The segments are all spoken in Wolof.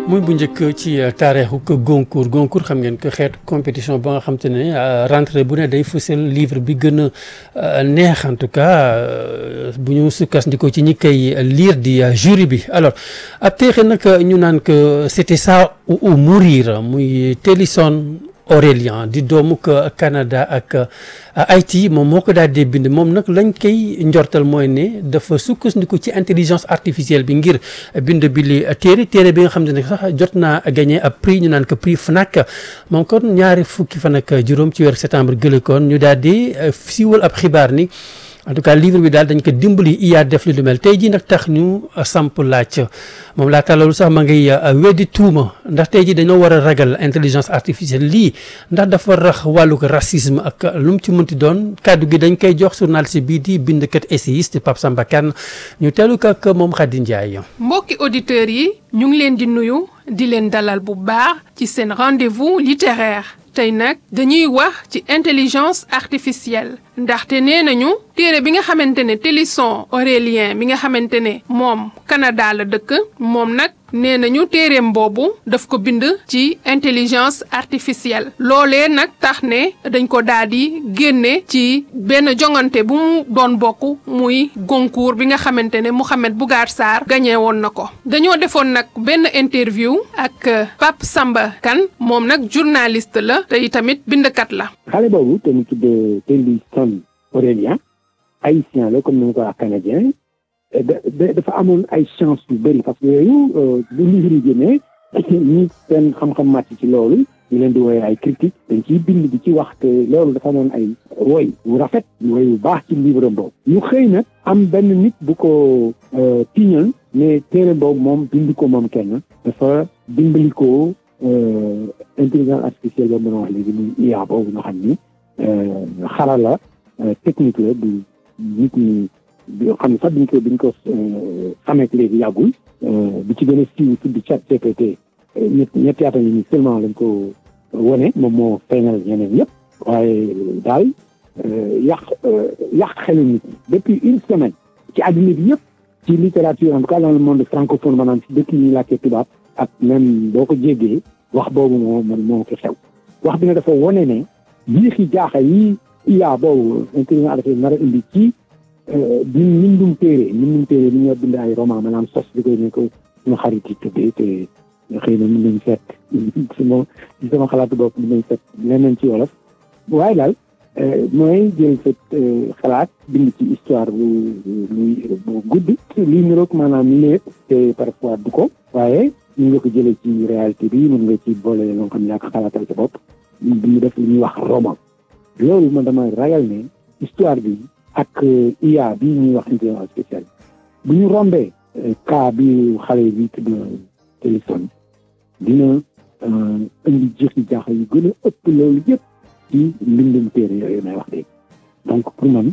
muy bu njëkk ci taarixu ko Goncourt Goncourt xam ngeen ko xeetu compétition ba nga xam te ne rentrée bu ne day fësal livre bi gën a neex en tout cas bu ñu sukkandikoo ci ñi koy lire di jury bi alors ab teexe nag ñu naan que c'était ça ou mourir muy Tennyson Aurélien di doomu Canada ak Haïti moom moo ko daal di bind moom nag lañ koy njortal mooy ne dafa sukkandiku ci intelligence artificielle bi ngir bind bi li téere téere bi nga xam ne sax jot naa gagné ab prix ñu naan ko prix FNAC moom kon ñaari fukki fan ak juróom ci weeru septembre gële kon ñu daal di siiwal ab xibaar ni en tout cas livre bi daal dañ ko dimbali IA def li lu mel tey jii nag tax ñu samp laaj moom laa loolu sax ma ngay weddi tuuma ndax tey jii dañoo war a ragal intelligence artificielle lii ndax dafa rax wàllug racisme ak lu mu ci mënti doon kàddu gi dañ koy jox journaliste bii di bindkat essayiste Pape Samba Kane ñu teelu ko ak moom Khady Ndiaye. mbokki auditeurs yi ñu ngi leen di nuyu di leen dalal bu baax ci seen rendez-vous littéraire. tey nag dañuy wax ci intelligence artificielle ndaxte nee nañu téere bi nga xamante ne Tennyson Aurélien bi nga xamante ne moom Canada la dëkk moom nag nee nañu téereem boobu daf ko bind ci intelligence artificielle loolee nag tax ne dañ ko daal di génne ci benn jongante bu mu doon bokk muy Goncourt bi nga xamante ne Mouhamed Bougar Sarr gagné woon na ko dañoo defoon nag benn interview ak Pape Samba Kane moom nag journaliste la te tamit bindkat la. xale boobu te mu tudd Tennyson Aurélien haïtien la comme ni nga ko wax canadien dafa amoon ay chance yu bëri parce que yooyu bu livre yi génnee ñi seen xam-xam màcc ci loolu ñu leen di woowee ay critique dañ ciy bind di ci wax te loolu dafa amoon ay woy wu rafet woy wu baax ci livre boobu ñu xëy nag am benn nit bu ko tiiñal ne téere boobu moom bind ko moom kenn dafa dimbali ko intelligence artificielle boobu mën a wax léegi muy IA boobu nga xam ni xarala technique la du nit ñi bi xam ne sax biñ ko biñ ko xamee léegi yàggul bi ci gën a siiw tudd chat GPT ñett ñetti at yi seulement lañ ko wone moom moo feeñal ñeneen yëpp waaye daal yàq yàq xelu nit ñi depuis une semaine ci àddina bi yëpp ci littérature en tout cas dans le monde francophone maanaam ci dëkk yi ñuy làkkee tubaab ak même boo ko jéggee wax boobu moo man moo fi xew wax bi ne dafa wone ne jiixi jaaxa yi IA boobu intelligence artificielle nar a indi ci ñun mbindum téere mbindum téere ni ñoo bind ay roman maanaam sos bi koy ne ko suñu xarit yi tuddee te xëy na mën nañ seet suma ci sama xalaatu bopp mën nañ seet leneen ci wolof waaye daal mooy jël sa xalaat bind ci histoire bu bu gudd lii niroog maanaam lépp te parfois du ko waaye mën nga ko jëlee ci réalité bi mën nga ci boole loo xam ne yaa ko xalaatal sa bopp ñu def li ñuy wax roman loolu man dama ragal ne histoire bi ak IA bi ñuy wax intelligence artificielle bu ñu rombee cas bi xale bi tudd Tennyson dina indi jixi jaaxa yu gën a ëpp loolu yëpp ci mbindum téere yooyu may wax léegi donc pour man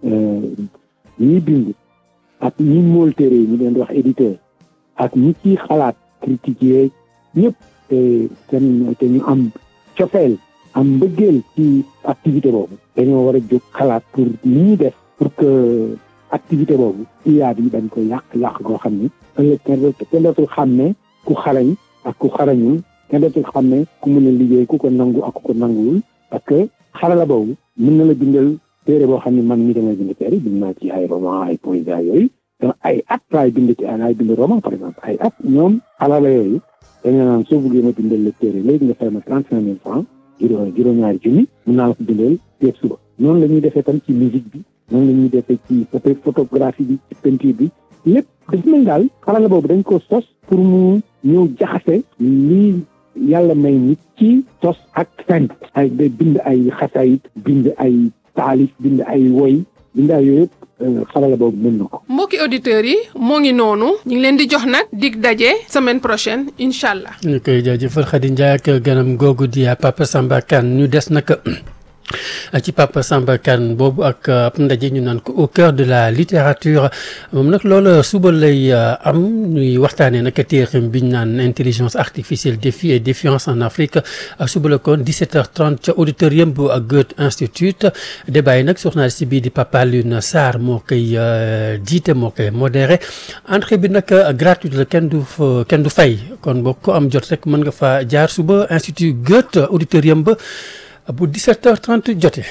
ñi bind ak ñi mool téere yi ñu leen di wax éditeur ak ñi ci xalaat critiquer ñëpp te seen te ñu am cofeel am mbëggeel ci activité boobu dañoo war a jóg xalaat pour li ñuy def pour que activité boobu IA bi dañ ko yàq yàq goo xam ni ëllëg kenn dootul xam ne ku xarañ ak ku xarañul kenn dootul xam ne ku mën a liggéey ku ko nangu ak ku ko nanguwul parce que xarala boobu mën na la bindal téere boo xam ne man mii damay bind téere bind naa ci ay roman ay poésie yooyu donc ay at laay bind ci laay bind roman par exemple ay at ñoom xarala yooyu dañu naan soo bëggee ma bindal la téere léegi nga fay ma trente cinq mille francs juróom juróom-ñaari junni mun naa la ko bindal teeg suba noonu la ñuy defee tam ci musique bi noonu la ñuy defee ci photographie bi ci peinture bi lépp dafa mel daal xarala boobu dañ ko sos pour mu ñëw jaxase lii yàlla may nit ci sos ak fent ay bind ay xasayit bind ay taalif bind ay woy bind ay yooyu yëpp xarala boobu mën na ko mbokki auditeurs yi moo ngi noonu ñu ngi leen di jox nag dig daje semaine prochaine incha allah. ñu koy jaajëfal Khady Ndiaye ak ganam googu di Papa Samba Kane ñu des nag ci Papa Samba Kane boobu ak ab ndaje ñu naan ko au cœur de la littérature moom nag loolu suba lay am ñuy waxtaanee nag téeram bi ñu naan intelligence artificielle défi et défiance en Afrique suba la kon 17h30 ca auditorium bu Goethe Institut débat yi nag journaliste bii di Papa Alioune Sarr moo koy jiite moo koy modéré entrée bi nag gratuite la kenn du kenn du fay kon boo ko am jot rek mën nga fa jaar suba Institut Goethe auditorium ba. bu 17h30 jotee.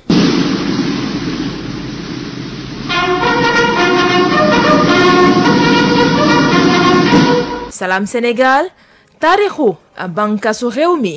Salam Sénégal taarixu bànqaasu réew mi.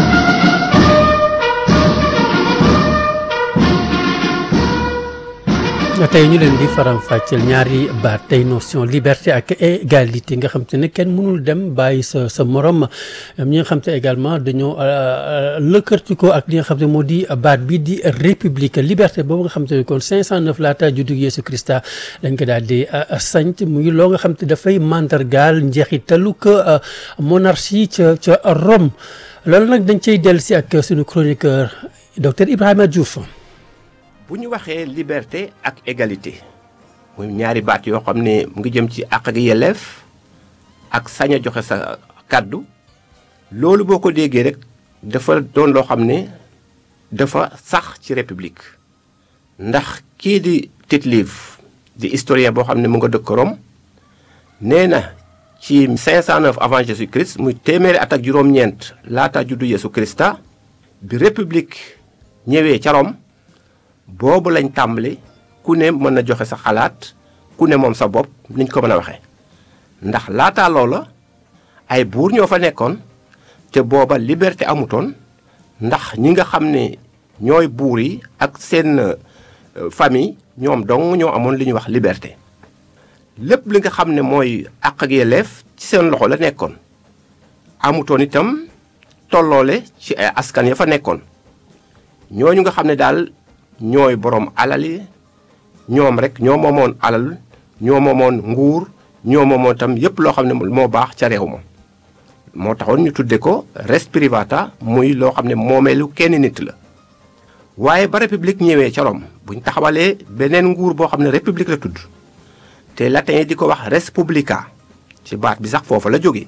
tey ñu leen di faram-fàcceel ñaari baat tey notion liberté ak égalité nga xam te ne kenn mënul dem bàyyi sa sa morom ñi nga xam te également dañoo lëkkartikoo ak li nga xam te moo di baat bi di république liberté boobu nga xam te ne kon 509 laata juddu Yeesu Krista dañ ko daal di sanc muy loo nga xam te dafay mandargaal njeexitalu ko monarchie ca ca Rome loolu nag dañ cay dellu si ak suñu chroniqueur docteur Ibrahima Diouf. bu ñu waxee liberté ak égalité muy ñaari baat yoo xam ne mu ngi jëm ci àq ak yelleef ak sañ a joxe sa kàddu loolu boo ko déggee rek dafa doon loo xam ne dafa sax ci république ndax kii di Tite-Live di historien boo xam ne mu nga dëkk Rome nee na ci 509 avant Jésus Christ muy téeméeri at ak juróom-ñeent laata juddu Yeesu Krista bi république ñëwee ca Rome boobu lañ tàmbali ku ne mën na joxe sa xalaat ku ne moom sa bopp niñ ko mën a waxee ndax laataa loola ay buur ñoo fa nekkoon te booba liberté amutoon ndax ñi nga xam ne ñooy buur yi ak seen famille ñoom dong ñoo amoon li ñuy wax liberté lépp li nga xam ne mooy àq ak yelleef ci seen loxo la nekkoon amutoon itam tolloole ci ay askan ya fa nekkoon ñooñu nga xam ne daal ñooy borom alal yi ñoom rek ñoo moomoon alal ñoo moomoon nguur ñoo moomoon tam yépp loo xam ne moo baax ca réew ma moo taxoon ñu tudde ko res privata muy loo xam ne moomeelu kenn nit la waaye ba république ñëwee ca Rome buñ taxawalee beneen nguur boo xam ne république la tudd te latin yi di ko wax res publica ci baat bi sax foofa la jóge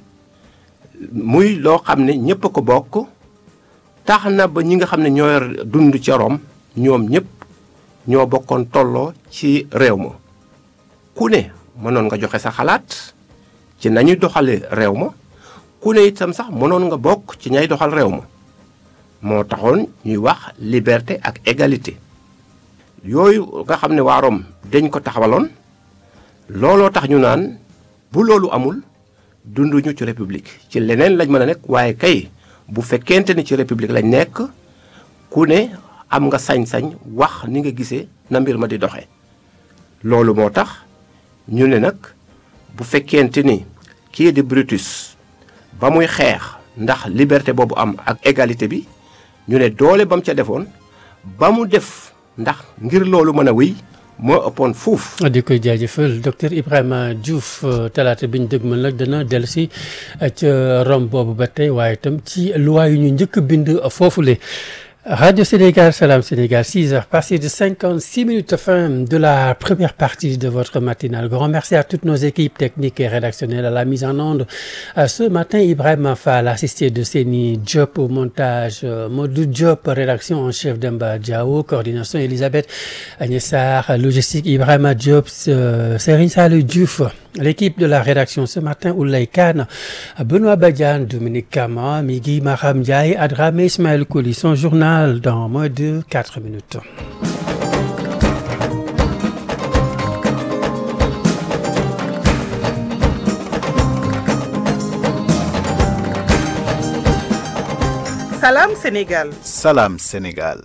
muy loo xam ne ñépp a ko bokk tax na ba ñi nga xam ne ñoo yor dund ca Rome ñoom ñëpp ñoo bokkoon tolloo ci réew ma ku ne mënoon nga joxe sa xalaat ci nañuy doxale réew ma ku ne itam sax mënoon nga bokk ci ñay doxal réew ma moo taxoon ñuy wax liberté ak égalité yooyu nga xam ne waa Rome dañ ko taxawaloon looloo tax ñu naan bu loolu amul dunduñu ci république ci leneen lañ mën a nekk waaye kay bu fekkente ni ci république lañ nekk ku ne am nga sañ-sañ wax ni nga gisee na mbir ma di doxee loolu moo tax ñu ne nag bu fekkente ni kii di Brutus ba muy xeex ndax liberté boobu am ak égalité bi ñu ne doole ba mu ca defoon ba mu def ndax ngir loolu mën a wéy moo ëppoon fuuf. di koy jaajëfal docteur Ibrahima Diouf talaata bi ñu dëgmal nag dana dellu si ca Rome boobu ba tey waaye itam ci loi yu ñu njëkk bind foofule. Radio Sénégal, Salam Sénégal, 6 heures passées de 56 minutes, fin de la première partie de votre matinale. Grand merci à toutes nos équipes techniques et rédactionnelles à la mise en onde. Ce matin, Ibrahim Fall, assisté de Seni Diop au montage, Modou Diop, rédaction en chef d'Emba Diao, coordination Elisabeth Agnessar, logistique Ibrahim Diop, Serine Salou Diouf. L'équipe de la rédaction ce matin, Oulay Khan, Benoît Badian, Dominique Kama, Migui Maham Ndiaye, Adramé Ismaël Kouli. Son journal dans moins de 4 minutes. Salam Sénégal. Salam Sénégal.